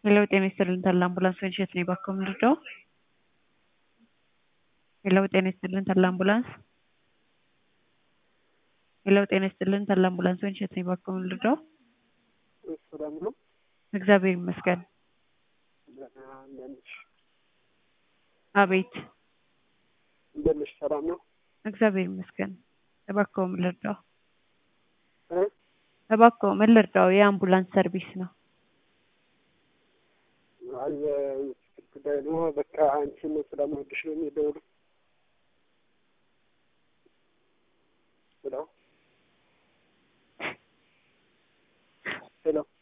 ሄሎ ጤና ይስጥልን ተላ አምቡላንስ ወንሸት ነኝ ባክዎ የምንረዳው? ሄሎ ጤና ይስጥልን ተላ አምቡላንስ ሄሎ ጤና ይስጥልን ተላ አምቡላንስ ወንሸት ነኝ ባክዎ የምንረዳው? ሰላም ነው። እግዚአብሔር ይመስገን። እንደምን ነሽ? አቤት እንደምን ነሽ? ሰላም ነው። እግዚአብሔር ይመስገን። እባክዎ ምን ልርዳው? እ? እባክዎ ምን ልርዳው? የአምቡላንስ ሰርቪስ ነው። አይ ጉዳይ ነው። በቃ አንቺን ስለምወድሽ ነው የሚደውሉ። ሄሎ ሄሎ